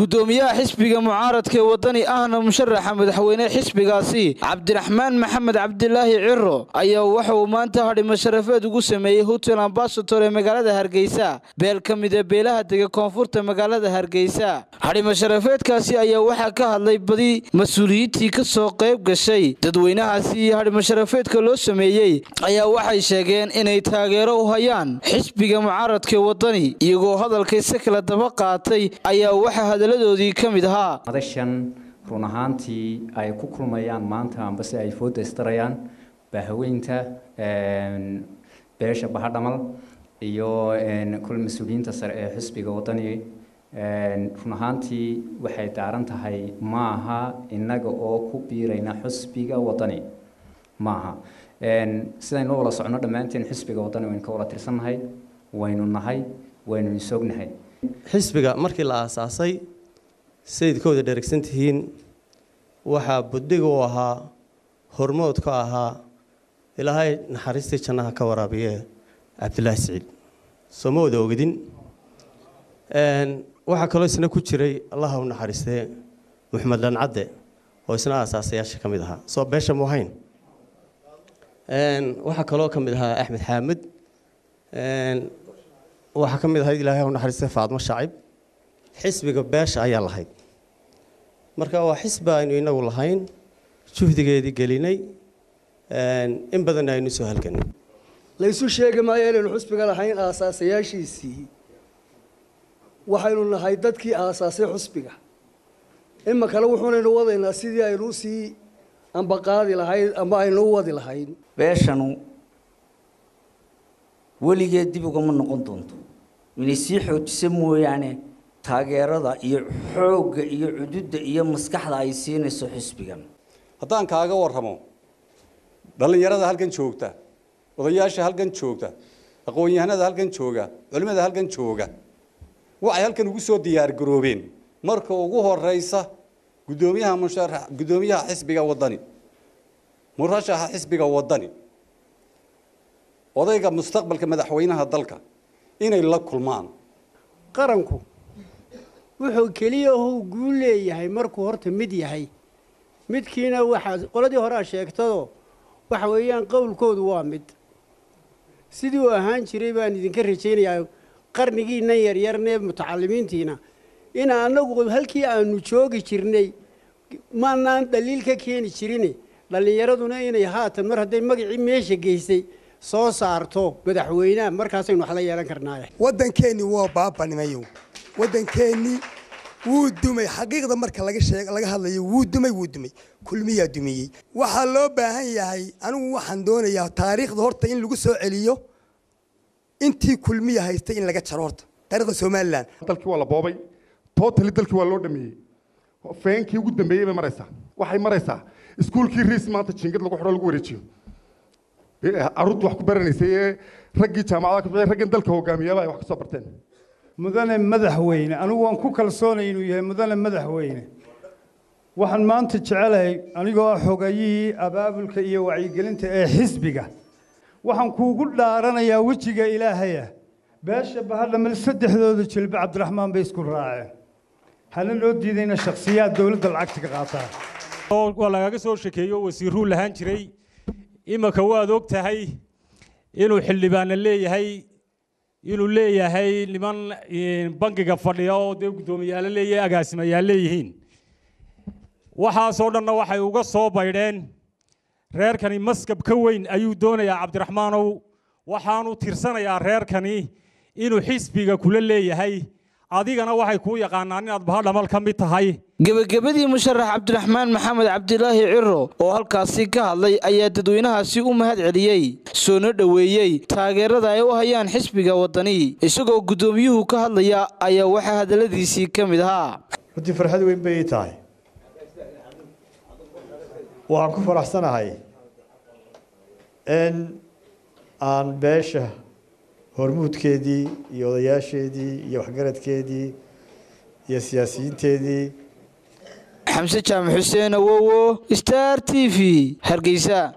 gudoomiyaha xisbiga mucaaradka ee wadani ahna musharaxa madaxweyne xisbigaasi cabdiraxmaan maxamed cabdilaahi ciro ayaa waxa uu maanta hadhimo sharafeed ugu sameeyey hotel ambasator ee magaalada hargeysa beel ka mid ee beelaha dega koonfurta magaalada hargeysa hadhimo sharafeedkaasi ayaa waxaa ka hadlay badi mas-uuliyiintii ka soo qayb gashay dadweynahaasi iyo hadhimo sharafeedka loo sameeyey ayaa waxay sheegeen inay taageero u hayaan xisbiga mucaaradka ee wadani iyagoo hadalkayse kala daba qaatay ayaa waxaa hadaladoodii ka mid ahaa madashan run ahaantii ay ku kulmayaan maanta ambase ay fooda istarayaan baahaweynta beesha bahadhamal iyo kul mas-uuliyiinta sare ee xisbiga wadani run ahaantii waxay daaran tahay maaha innaga oo ku biirayna xisbiga wadani maaha sidaynu wala socno dhammaanteen xisbiga wadani waynu ka wala tirsannahay waynu nahay waynu isognahay xisbiga markii la aasaasay sayidkooda dheregsan tihiin waxaa buddiga u ahaa hormood ka ahaa ilaahay naxariistii jannaha ka waraabiye cabdilaahi siciid soo ma wada ogdin waxaa kaloo isna ku jiray allaha u naxariistee maxamed dhancadde oo isna aasaasayaasha ka mid ahaa soo beesha muhayn waxaa kaloo ka mid ahaa axmed xaamid waxaa ka mid ahayd ilaahay u naxariistay faadmo shacib xisbiga beesha ayaa lahayd marka waa xisbi aynu inagu lahayn juhdigeedii gelinay in badanna aynu soo halganay laysu sheegi maayo inaynu xusbiga lahayn aasaasayaashiisii waxaynu nahay dadkii aasaasay xusbiga ima kale wuxuunaynu wadaynaa sidii aynu usii ambaqaadi lahayd ama aynu u wadi lahayn beeshanu weligeed dib ugama noqon doonto inay sii xoojisa mooyaane taageerada iyo xoogga iyo cududda iyo maskaxda ay siinayso xisbigan haddaan kaaga warramo dhallinyarada halkan joogta odayaasha halkan joogta aqoon-yahanada halkan jooga culimmada halkan jooga waxay halkan ugu soo diyaargaroobeen marka ugu horeysa guddoomiyaha musharax guddoomiyaha xisbiga wadani murashaxa xisbiga wadani odayga mustaqbalka madaxweynaha dalka inay la kulmaan qaranku wuxuu keliya huu guu leeyahay markuu horta mid yahay midkiina waxaa qoladii hore a sheegtado waxa weeyaan qowlkoodu waa mid sidii uu ahaan jiray baan idinka rajaynayaa qarnigiinan yaryarnee mutacalimiintiina in annagu halkii aanu joogi jirnay maanaan dhaliil ka keeni jirin dhallinyaraduna inay haatan mar hadday magacii meesha geysay soo saarto madaxweynaha markaasaynu wax la yeelan karnaaye waddankeennii waa baabanimayow waddankeennii wuu dumay xaqiiqda marka laga sheeg laga hadlayo wuu dumay wuu dumay kulmiyaa dumiyey waxaa loo baahan yahay anigu waxaan doonayaa taariikhda horta in lagu soo celiyo intii kulmiya haystay in laga jaro horta taariikhda somalilan dalkii waa la boobay tootali dalkii waa loo dhameeyey feenkii ugu dambeeyey bay maraysaa waxay maraysaa iskuulkii riis maanta jingad lagu xidho lagu wareejiyo carruurtu wax ku baranaysay ee raggii jaamacadaha ka bixiyay raggan dalka hogaamiyaaba ay wax ka soo barteen mudane madaxweyne anigu waan ku kalsoonay inuu yahay mudane madaxweyne waxaan maanta jecelahay anigoo ah xogayihii abaabulka iyo wacyigelinta ee xisbiga waxaan kuugu dhaaranayaa wejiga ilaahaya beesha bahadhamal saddexdooda jilbe cabdiraxmaan bay isku raaceen hana loo diidayna shakhsiyaad dowladda lacagta ka qaataa waa lagaga soo shekeeyo wasiiruu lahaan jiray imanka waad og tahay inuu xildhibaana leeyahay inuu leeyahay niman bangiga fadhiya oo dee guddoomiyaalo leeyahay agaasimayaal leeyihiin waxaasoo dhanna waxay uga soo baydheen reerkani maskab ka weyn ayuu doonayaa cabdiraxmaanow waxaanu tirsanayaa reerkani inuu xisbiga kula leeyahay adigana waxay kuu yaqaanaan inaad bahadhamal ka mid tahay gebagabadii musharax cabdiraxmaan maxamed cabdilaahi ciro oo halkaasi ka hadlay ayaa dadweynahaasi u mahad celiyey soona dhoweeyey taageerada ay u hayaan xisbiga wadani isagoo guddoomiyuhu ka hadlaya ayaa waxaa hadalladiisii ka mid ahaa runtii farxad weyn bay ii tahay waxaan ku faraxsanahay in aan beesha hormuudkeedii iyo odayaasheedii iyo waxgaradkeedii iyo siyaasiyiinteedii xamse jaamac xuseen awowo star t v hargeysa